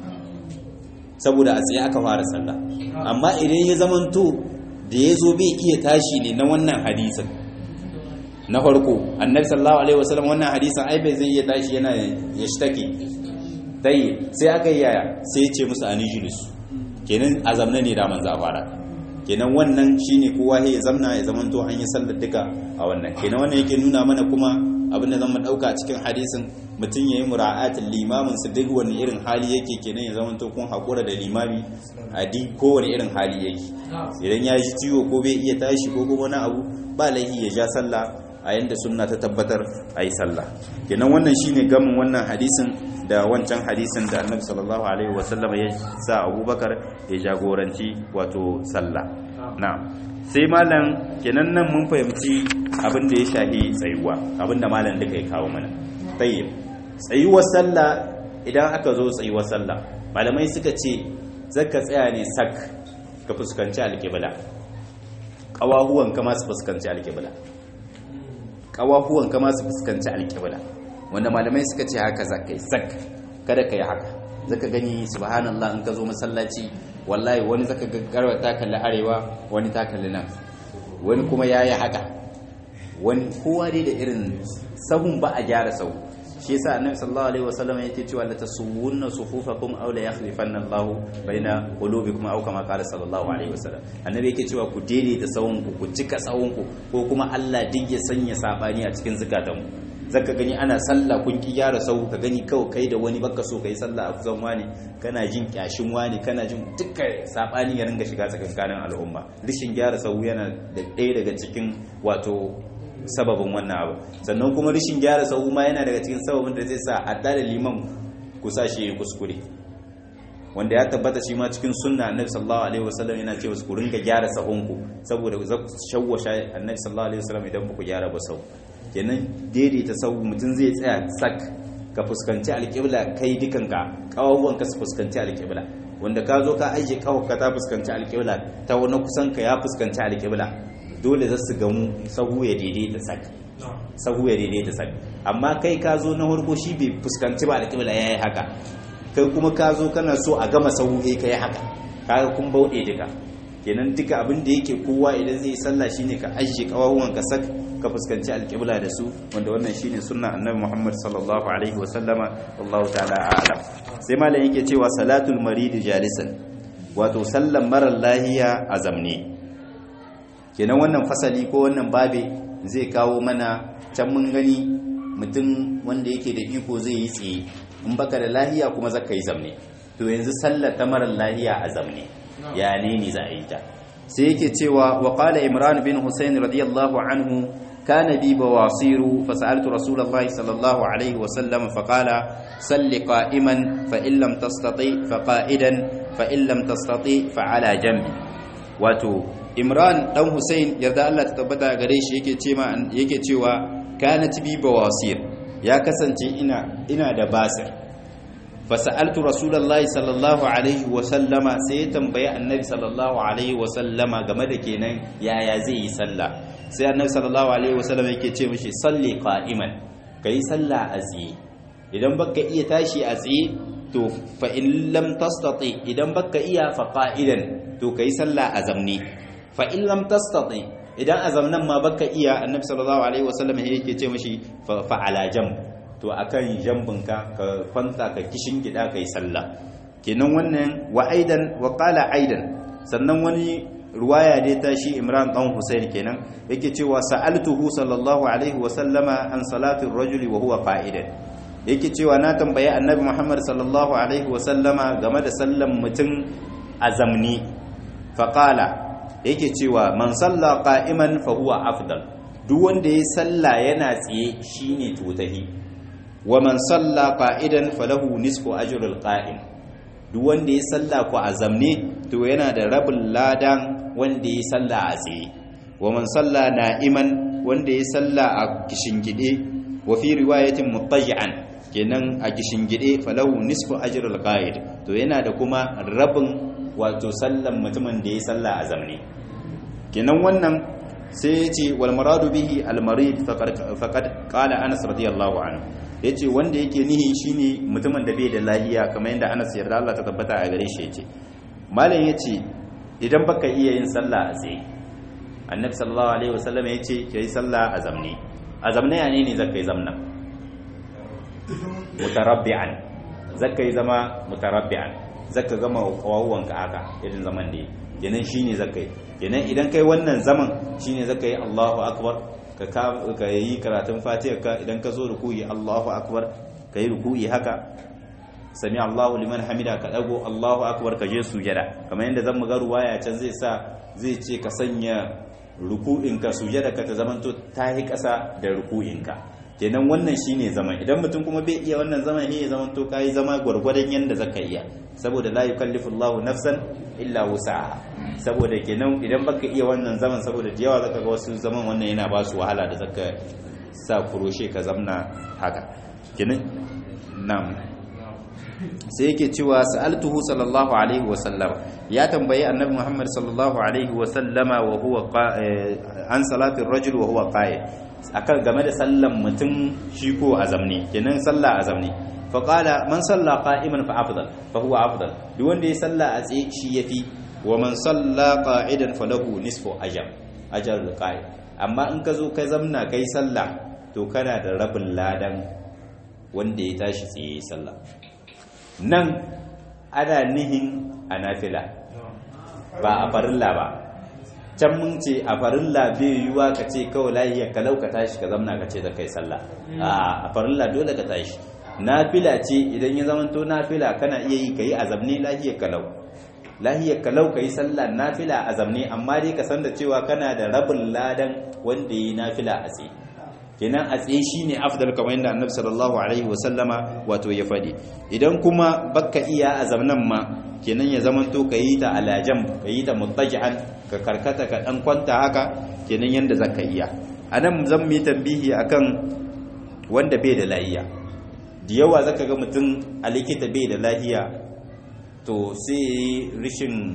saboda a tsaye aka fara sallah amma idan ya zamanto da ya zo bai iya tashi ne na wannan hadisin na farko annabi sallallahu alaihi wasallam wannan hadisin ai bai zai iya tashi yana ya shtake dai sai aka yi yaya sai ya ce musu anijulus kenan a zamna ne da manzo fara kenan wannan shine kowa ya zamna ya zamanto an yi sallar duka a wannan kenan wannan yake nuna mana kuma abinda zan mu dauka cikin hadisin mutum yayi mura'atul limamin su duk wani irin hali yake kenan ya zamanto kun hakura da limami a duk kowane irin hali yake idan ya ji ciwo ko bai iya tashi ko kuma wani abu ba laifi ya ja sallah a yanda sunna ta tabbatar a yi sallah kenan wannan shine gamin wannan hadisin da wancan hadisin da annabi sallallahu alaihi wasallam ya sa abubakar ya jagoranci wato sallah na sai malam kenan nan mun fahimci abin da ya shahi tsayuwa abin da malam duka ya kawo mana tayyib tsayuwar sallah idan aka zo tsayuwar sallah malamai suka ce zaka tsaya ne sak ka fuskanci alƙibla ƙawahuwan kama su fuskanci alƙibla ƙawahuwan kama su fuskanci alƙibla wanda malamai suka ce haka za ka yi sak kada ka yi haka zaka gani subhanallah in ka zo masallaci wallahi wani zaka gaggarwa ta kalli arewa wani ta kalli nan wani kuma ya yi haka wani kowa dai da irin sahun ba a gyara sau shi yasa annabi sallallahu alaihi wasallam yake cewa la tasuwunna sufufakum aw la yakhlifanna Allah baina qulubikum aw kama qala sallallahu alaihi wasallam annabi yake cewa ku daidaita sawunku ku cika sawunku ko kuma Allah duk ya sanya sabani a cikin zukatanku zaka gani ana sallah kun ki gyara sau ka gani kawai kai da wani baka so kai sallah a kusan wani kana jin kyashin wani kana jin dukkan sabani ya ringa shiga tsakankanin al'umma rishin gyara sau yana da ɗaya daga cikin wato sababin wannan abu sannan kuma rishin gyara sau ma yana daga cikin sababin da zai sa hatta da liman ku sa shi ya kuskure wanda ya tabbata shi ma cikin sunna annabi sallallahu alaihi wasallam yana cewa ku ringa gyara sahunku saboda za ku shawwasha annabi sallallahu alaihi wasallam idan ba ku gyara ba sau kenan daidaita sau mutum zai tsaya sak ka fuskanci alƙibla kai dukanka ƙawawwanka su fuskanci alƙibla wanda ka zo ka aije ƙawaka ta fuskanci alƙibla ta wani kusan ka ya fuskanci alƙibla dole za su gamu sahu ya daidaita sak sahu ya daidaita sak amma kai ka zo na farko shi bai fuskanci ba alƙibla ya yi haka kai kuma ka zo kana so a gama sahu ya kai haka kaga kun bauɗe duka kenan duka abin da yake kowa idan zai sallah shine ka ajiye kawawan ka sak ka fuskanci alƙibla da su wanda wannan shine sunna annabi Muhammad sallallahu alaihi wa sallama wallahu ta'ala a'lam sai malam yake cewa salatul marid jalisan wato sallan marar lahiya a zamne kenan wannan fasali ko wannan babe zai kawo mana can mun gani mutum wanda yake da iko zai yi tsaye in baka da lahiya kuma zaka yi zamne to yanzu sallar ta marar lahiya a zamne ya ne ne za a yi ta sai yake cewa wa qala imran bin husayn radiyallahu anhu kana bi bawasiru fa sa'altu rasulullah sallallahu alaihi wa sallam fa qala salli qa'iman fa in lam tastati fa qa'idan fa in lam tastati fa ala jambi wato imran dan husayn yarda Allah ta tabbata gare shi yake cewa yake cewa kanat bi bawasir ya kasance ina ina da basir fasa'altu rasulullahi sallallahu alaihi wa sallama sai ya tambayi annabi sallallahu alaihi wa sallama game da kenan yaya zai yi sallah sai annabi sallallahu alaihi wa sallama yake ce mishi salli qa'iman kai sallah a tsaye idan baka iya tashi a tsaye to fa in lam tastati idan baka iya fa qa'idan to kai sallah a zamne fa in lam tastati idan a zamnan ma baka iya annabi sallallahu alaihi wa sallama yake ce mishi fa ala jamb to akan jambinka ka kwanta ka kishin gida kai sallah kenan wannan wa aidan wa qala aidan sannan wani ruwaya dai ta shi Imran dan Husayn kenan yake cewa sa'altuhu sallallahu alaihi wa sallama an salati ar-rajuli wa huwa qa'idan yake cewa na tambaye annabi Muhammad sallallahu alaihi wa sallama game da sallan mutum azamni fa qala yake cewa man salla qa'iman fa huwa afdal duk wanda ya salla yana tsaye shine tutahi wa man salla qa'idan falahu nisfu ajril qa'im duk wanda ya salla ku azamne to yana da rabin ladan wanda ya salla a tsaye wa man salla na'iman wanda ya salla a kishingide wa fi riwayatin muttaji'an kenan a kishingide falahu nisfu ajril qa'id to yana da kuma rabin wato sallan mutumin da ya salla a zamne kenan wannan sai ya ce wal maradu bihi al marid faqad qala anas radiyallahu anhu ya ce wanda yake nihi shine mutumin da bai da lahiya kamar yadda anas yarda Allah ta tabbata a gare shi ya ce malam ya ce idan baka iya yin sallah a tsaye annabi sallallahu alaihi wasallam ya ce ka yi sallah a zamne a zamne ya ne ne zaka yi zamna mutarabbi'an zaka yi zama mutarabbi'an zaka gama kawawwanka haka irin zaman da kenan shine zaka yi kenan idan kai wannan zaman shine zaka yi Allahu akbar ka yi karatun fatiha ka idan ka zo rukuyi Allahu akbar ka yi rukuyi haka sami Allahu liman hamida ka dago Allahu akbar ka je sujada kamar yadda zan ga ruwaya can zai sa zai ce ka sanya ruku'in ka sujada ka ta zamanto ta yi kasa da ruku'in ka kenan wannan shine zaman idan mutum kuma bai iya wannan zaman ne ya zamanto kai zama gwargwadon yanda zaka iya saboda la yukallifu Allahu nafsan illa wus'aha saboda kenan idan baka iya wannan zaman saboda da yawa zaka ga wasu zaman wannan yana ba su wahala da zaka sa kuroshe ka zamna haka kenan nam sai yake cewa sa'altuhu sallallahu alaihi wa sallam ya tambayi annabi Muhammad sallallahu alaihi wa sallama wa huwa an salatin rajul wa huwa qa'id akan game da sallan mutum shi ko azamni kenan sallah azamni fa qala man salla qa'iman fa afdal fa huwa afdal duk wanda ya salla a tsaye shi yafi wa man salla qa'idan falahu nisfu ajr ajr qa'id amma in ka zo ka zamna kai sallah to kana da rabin ladan wanda ya tashi tsaye sallah nan ana nihin a nafila ba a farilla ba can mun ce a farilla bai yiwuwa ka ce kawai lahiya kalau ka tashi ka zamna ka ce da kai sallah a farilla dole ka tashi nafila ce idan ya zamanto nafila kana iya yi ka yi azamni lahiyar kalau lahiyar kalau ka yi sallah nafila azamni amma dai ka san da cewa kana da rabin ladan wanda ya yi nafila a tsaye kenan a tsaye shine afdal kamar yadda annabi sallallahu alaihi wasallama wato ya faɗi idan kuma baka iya azamnan ma kenan ya zamanto ka yi ta alajam ka yi ta muttaji'an ka karkata ka dan kwanta haka kenan yanda zaka iya anan zan mu yi tambihi akan wanda bai da lahiya da yawa zaka ga mutum a likita bai da lahiya to sai rishin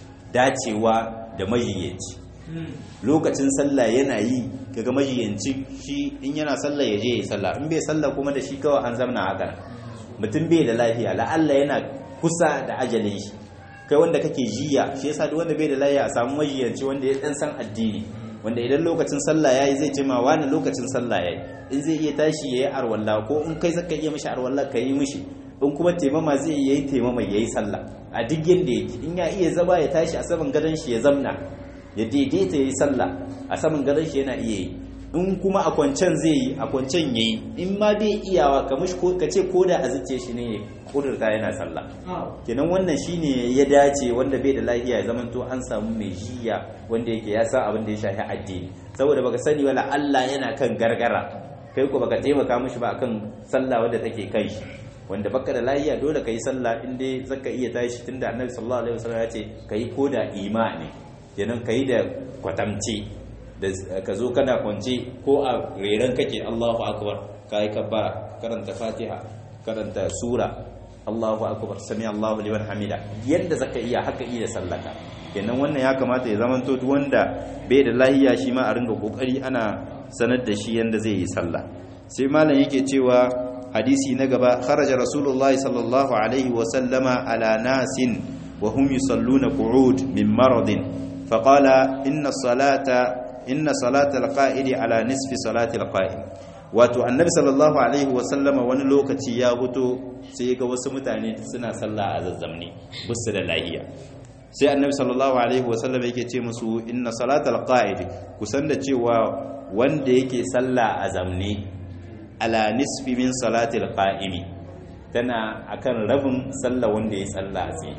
dacewa da majiyaci lokacin sallah yana yi kaga majiyanci shi in yana sallah ya je ya sallah in bai sallah kuma da shi kawai an zamna haka mutum bai da lafiya la'alla yana kusa da ajalin shi kai wanda kake jiya shi yasa duk wanda bai da lafiya a samu majiyanci wanda ya dan san addini wanda idan lokacin sallah yayi zai ce ma wani lokacin sallah yayi in zai iya tashi yayi arwalla ko in kai zaka iya mishi arwalla ka yi mishi in kuma taimama zai iya yi taimama yayi sallah a duk yanda yake in ya iya zama ya tashi a saman gadon shi ya zamna ya daidaita yayi sallah a saman gadon shi yana iya yi in kuma a kwancen zai yi a kwancen yayi in ma bai iyawa ka mishi ko ka ce ko da a zuciya shi ne kudurta yana sallah kenan wannan shine ya dace wanda bai da lafiya ya zamanto an samu mai jiya wanda yake ya san abin da ya shafi addini saboda baka sani wala Allah yana kan gargara kai ko baka taimaka mishi ba akan sallah wanda take kai shi wanda baka da lafiya dole kai sallah in dai zaka iya tashi tunda Annabi sallallahu alaihi wasallam ya ce kai ko da imani kenan kai da kwatamci da ka zo kana kwance ko a reran kake Allahu akbar kai kabbara karanta Fatiha karanta sura Allahu akbar sami Allahu liman hamida yadda zaka iya haka iya sallaka kenan wannan ya kamata ya zamanto duk wanda bai da lahiya shi ma a ringa kokari ana sanar da shi yanda zai yi sallah sai malam yake cewa hadisi na gaba kharaja rasulullah sallallahu alaihi wa sallama ala nasin wa hum yusalluna qu'ud min maradin faqala inna salata inna salata alqa'idi ala nisfi salati alqa'im wato annabi sallallahu alaihi wasallama wani lokaci ya fito sai ga wasu mutane suna sallah a zazzamni busu da lahiya sai annabi sallallahu alaihi wasallama yake ce musu inna salatal qa'id kusan da cewa wanda yake sallah a zamne ala nisfi min salatil qa'imi tana akan rabin sallah wanda ya sallah sai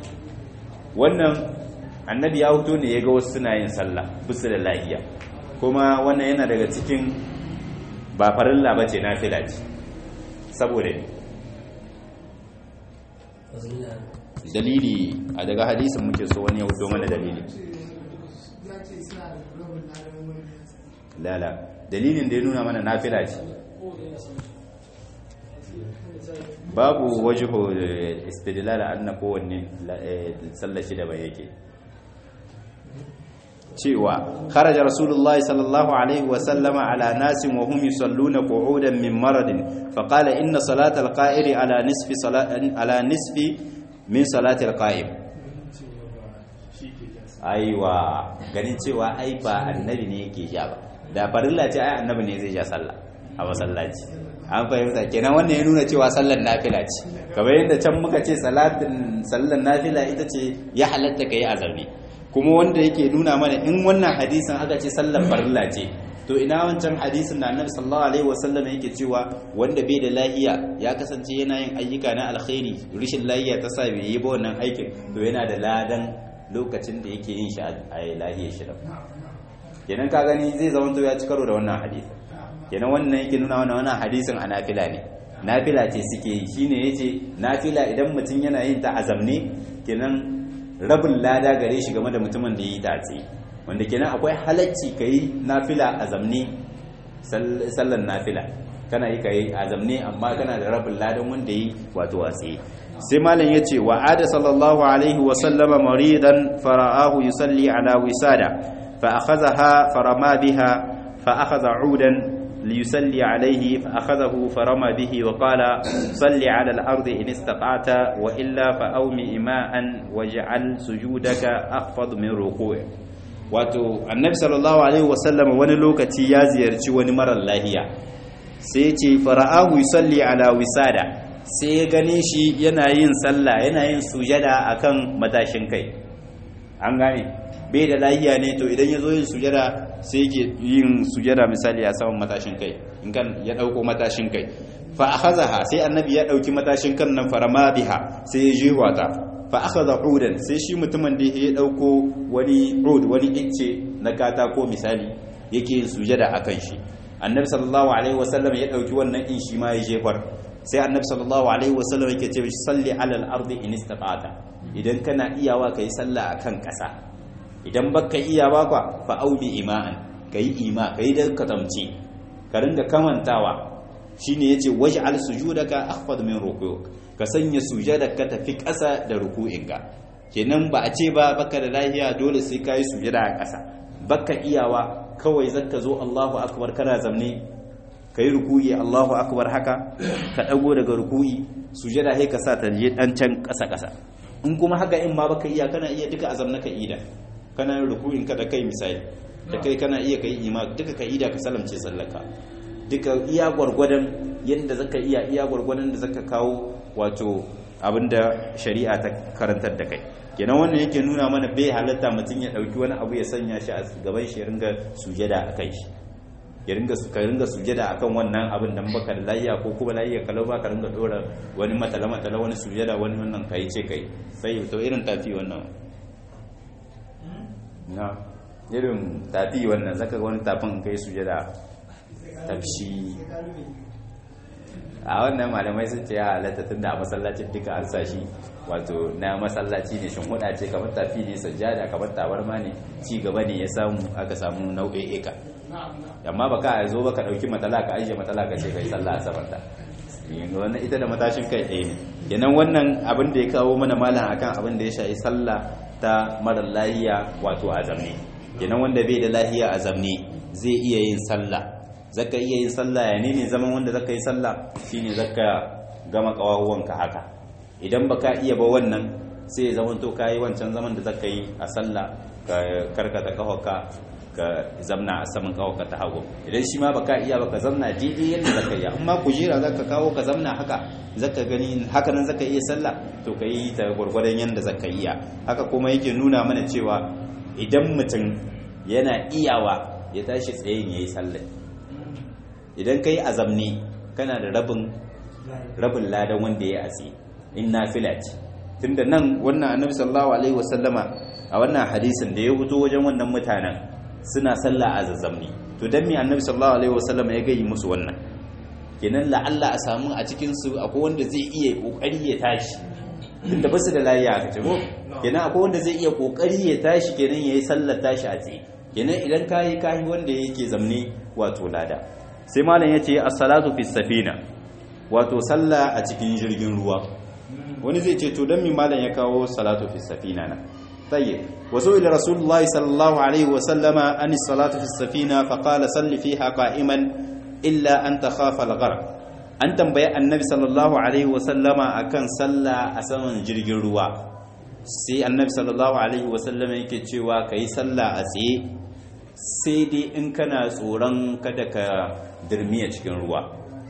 wannan annabi ya fito ne ya ga wasu suna yin sallah busu da lahiya kuma wannan yana daga cikin ba farilla ba ce nafila ce saboda ne dalili a daga hadisin muke so wani ya wuto mana dalili lala dalilin da ya nuna mana nafila ce babu wajiho istidlal anna kowanne sallar shi da bai yake cewa kharaja rasulullahi sallallahu alaihi wa sallama ala nasin wa hum yusalluna qu'udan min maradin fa qala inna salata al-qa'iri ala nisfi salati ala nisfi min salati al-qa'im aiwa ganin cewa ai ba annabi ne yake ja ba da farilla ce ai annabi ne zai ja sallah a masallaci an fahimta kenan wannan ya nuna cewa sallar nafila ce kamar yadda can muka ce salatin sallar nafila ita ce ya halatta kai azami kuma wanda yake nuna mana in wannan hadisin aka ce sallar farilla ce to ina wancan hadisin da annabi sallallahu alaihi wasallam yake cewa wanda bai da lahiya ya kasance yana yin ayyuka na alkhairi rishin lahiya ta sa bai yi ba wannan aikin to yana da ladan lokacin da yake yin shi a lahiyar shi kenan ka gani zai zama to ya ci karo da wannan hadisi kenan wannan yake nuna wannan wannan hadisin a nafila ne nafila ce suke yi shine yace nafila idan mutum yana yin ta azamne kenan rabin lada gare shi game da mutumin da yi ta tsaye wanda kenan akwai halacci kai nafila azamne sallan nafila kana yi kai azamne amma kana da rabin ladan wanda yi wato a tsaye sai malam yace wa ada sallallahu alaihi wa sallama maridan fara'ahu yusalli ala wisada fa akhadhaha farama biha fa akhadha 'udan ليصلي عليه فأخذه فرمى به وقال صل على الأرض إن استطعت وإلا فأومي إماء واجعل سجودك أخفض من ركوع wato annabi sallallahu alaihi wasallam wani lokaci ya ziyarci wani marar lahiya sai ya ce fara'ahu yusalli ala wisada sai ya gane shi yana yin sallah yana yin sujada akan matashin kai an gane bai da lahiya ne to idan ya zo yin sujada sai yake yin sujada misali a saman matashin kai in kan ya dauko matashin kai fa akhazaha sai annabi ya dauki matashin kan nan farama biha sai ya jiwa ta fa akhadha udan sai shi mutumin da ya dauko wani ud wani icce na katako misali yake yin sujada akan shi annabi sallallahu alaihi wasallam ya dauki wannan in shi ma ya jefar sai annabi sallallahu alaihi wasallam yake ce salli alal ardi in istata'ta idan kana iyawa kai sallah akan kasa idan baka iya ba kwa fa auli ima'an kai ima kai da katamci ka ringa kamantawa shine yace waj'al sujudaka akhfad min ruku'uk ka sanya sujudaka tafi kasa da ruku'inka kenan ba a ce ba baka da lahiya dole sai kai sujada a kasa baka iyawa kawai zaka zo Allahu akbar kana zamne kai ruku'i Allahu akbar haka ka dago daga ruku'i sujada sai ka sa ta je dan can kasa kasa in kuma haka in ma baka iya kana iya duka azam na ka ida kana yin ruku'in ka da kai misali da kai kana iya kai ima duka ka ida ka salamce sallaka duka iya gwargwadon yadda zaka iya iya gwargwadon da zaka kawo wato abinda shari'a ta karantar da kai kenan wannan yake nuna mana bai halatta mutum ya dauki wani abu ya sanya shi a gaban shi ya ringa sujada a kai shi ya ringa ka ringa sujada akan wannan abin dan baka da layya ko kuma layya kalau ba ka ringa dora wani matala matala wani sujada wani wannan kai ce kai sai to irin tafi wannan na irin tafi wannan zaka ga wani tafin kai sujada tafshi a wannan malamai sun ce ya halatta tun da a masallacin duka an sa shi wato na masallaci ne shin huda ce kamar tafi ne sajjada kamar tabarma ne ci gaba ne ya samu aka samu nau'i'ika amma ba ka zo ba ka ɗauki matsala ka ajiye matsala ka ce kai sallah a saman ta wannan ita da matashin kai ɗaya ne kenan wannan abin da ya kawo mana malam akan abin da ya shafi sallah ta mara lahiya wato a zamne kenan wanda bai da lahiya a zamne zai iya yin sallah zaka iya yin sallah ya ne zaman wanda zaka yi sallah shine zaka gama kawawanka haka idan baka iya ba wannan sai ya zama to kai wancan zaman da zaka yi a sallah ka karkata kafarka ka zamna a saman kafarka ta hagu idan shi ma baka iya baka zamna daidai yadda zaka yi amma kujera zaka kawo ka zamna haka zaka gani haka nan zaka iya sallah to ka yi ta gwargwadon yadda zaka iya haka kuma yake nuna mana cewa idan mutum yana iyawa ya tashi tsayin yayi sallah idan kai azamni kana da rabin rabin ladan wanda ya asi in nafila ce tunda nan wannan annabi sallallahu alaihi wasallama a wannan hadisin da ya fito wajen wannan mutanen suna sallah a zazzamni to dan me annabi sallallahu alaihi wasallama ya gayi musu wannan kenan la'alla a samu a cikin su akwai wanda zai iya kokari ya tashi tunda basu da lafiya aka ce ko kenan akwai wanda zai iya kokari ya tashi kenan yayi sallar tashi a tsaye kenan idan kai kai wanda yake zamne wato lada sai malam yace as-salatu fi safina wato sallah a cikin jirgin ruwa wani zai ce to dan mi malam ya kawo salatu fi safina na tayyib wasu ila rasulullahi sallallahu alaihi wa sallama an salatu fi safina fa qala salli fiha qa'iman illa an takhafa al-gharq an tambaye annabi sallallahu alaihi wa sallama akan sallah a saman jirgin ruwa sai annabi sallallahu alaihi wa sallama yake cewa kai sallah a tsaye sai dai in kana tsoron kada ka dirmiya cikin ruwa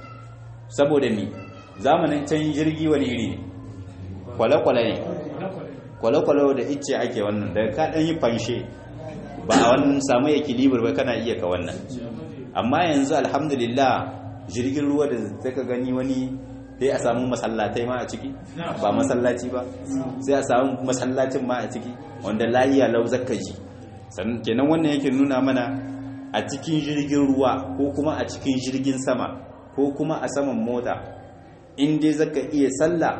saboda mi zamanin can jirgi wani iri ne kwale-kwale ne kwale-kwale da icce ake wannan da ka ɗan yi fanshe ba a wannan samu ekilibar ba kana iya ka wannan amma yanzu alhamdulillah jirgin ruwa da zaka gani wani sai a samu masallatai ma a ciki ba masallaci ba sai a samu masallacin ma a ciki wanda layiya lau zaka ji sannan kenan wannan yake nuna mana a cikin jirgin ruwa ko kuma a cikin jirgin sama ko kuma a saman mota in dai zaka iya sallah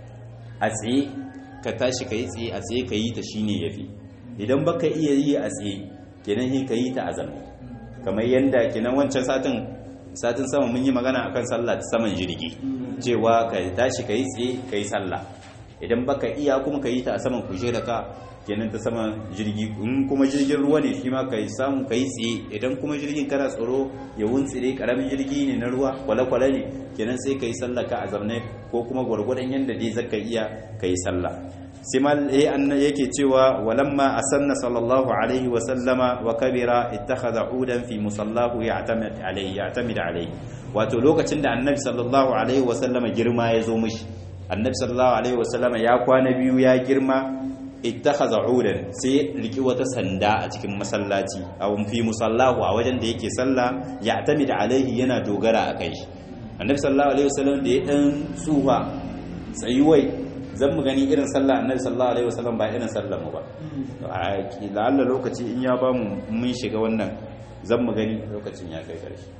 a tsaye ka tashi ka yi tsaye a tsaye ka yi ta shine yafi idan baka iya yi a tsaye kenan hin ka yi ta a zamne kamar yadda kenan wancan satin satin sama mun yi magana akan sallah ta saman jirgi cewa ka tashi ka yi tsaye ka yi sallah idan baka iya kuma ka yi ta a saman kujera ka kenan ta sama jirgi in kuma jirgin ruwa ne shi ma ka samu ka yi tsaye idan kuma jirgin kana tsoro ya wuntsire karamin jirgi ne na ruwa kwale-kwale ne kenan sai ka yi sallah ka a zamne ko kuma gwargwadon yadda dai zaka iya ka yi sallah sai ma yake cewa walamma asanna sallallahu alaihi wa sallama wa kabira ittakhadha udan fi musallahu ya'tamid alayhi ya'tamid alayhi wato lokacin da annabi sallallahu alaihi wasallama girma ya zo mishi annabi sallallahu alaihi wasallama ya kwana biyu ya girma ittakhadha udan sai riki wata sanda a cikin masallaci aw fi musallahu a wajen da yake sallah ya tamida alaihi yana dogara a kai annabi sallallahu alaihi wasallam da ya dan tsufa tsayuwai zan mu gani irin sallah annabi sallallahu alaihi wasallam ba irin sallar mu ba a la'alla lokaci in ya ba mu mun shiga wannan zan mu gani lokacin ya kai karshe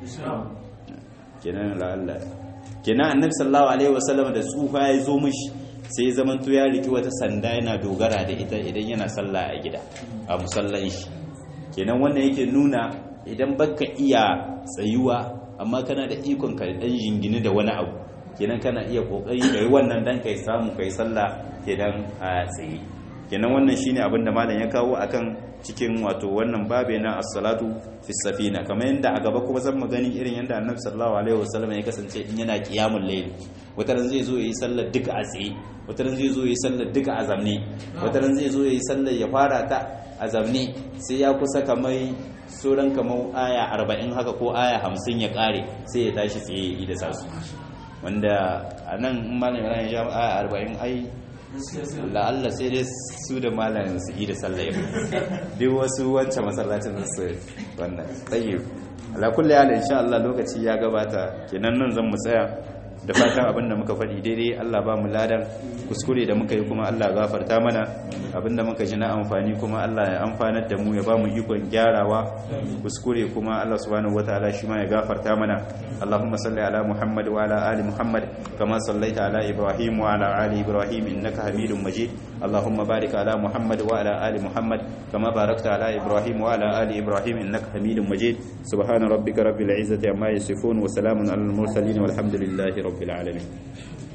kenan la'alla kenan annabi sallallahu alaihi wasallam da tsufa ya zo mishi sai ya zamanto ya riki wata sanda yana dogara da ita idan yana sallah a gida a musallan shi kenan wannan yake nuna idan baka iya tsayuwa amma kana da ikon ka dan jingini da wani abu kenan kana iya kokari kai wannan dan kai samu kai sallah kenan a tsaye kenan wannan shine abin da malam ya kawo akan cikin wato wannan babe na as-salatu fi safina kamar yanda a gaba kuma zan mu gani irin yanda annabi sallallahu alaihi wasallam ya kasance in yana qiyamul layl wataran zai zo yayi sallar duka a tsaye wataran zai zo yayi sallar duka a zamne wataran zai zo yayi sallar ya fara ta a zamne sai ya kusa kamar sauran kamar aya 40 haka ko aya 50 ya kare sai ya tashi tsaye da sasu wanda anan malam Ibrahim ya aya 40 ai la'alla sai dai su da malamin su yi da sallah yau duk wasu wancan masallacin su wannan tsaye ala kulli hal insha Allah lokaci ya gabata kenan nan zan mu tsaya da fatan abin da muka faɗi daidai Allah ba mu ladan kuskure da muka yi kuma Allah gafarta mana abin da muka ji na amfani kuma Allah ya amfanar da mu ya ba mu ikon gyarawa kuskure kuma Allah subhanahu wataala shi ma ya gafarta mana Allahumma salli ala Muhammad wa ala ali Muhammad kama sallaita ala Ibrahim wa ala ali Ibrahim innaka Hamidum Majid Allahumma barik ala Muhammad wa ala ali Muhammad kama barakta ala Ibrahim wa ala ali Ibrahim innaka Hamidum Majid subhana rabbika rabbil izzati amma yasifun wa salamun alal mursalin walhamdulillahi rabbil alamin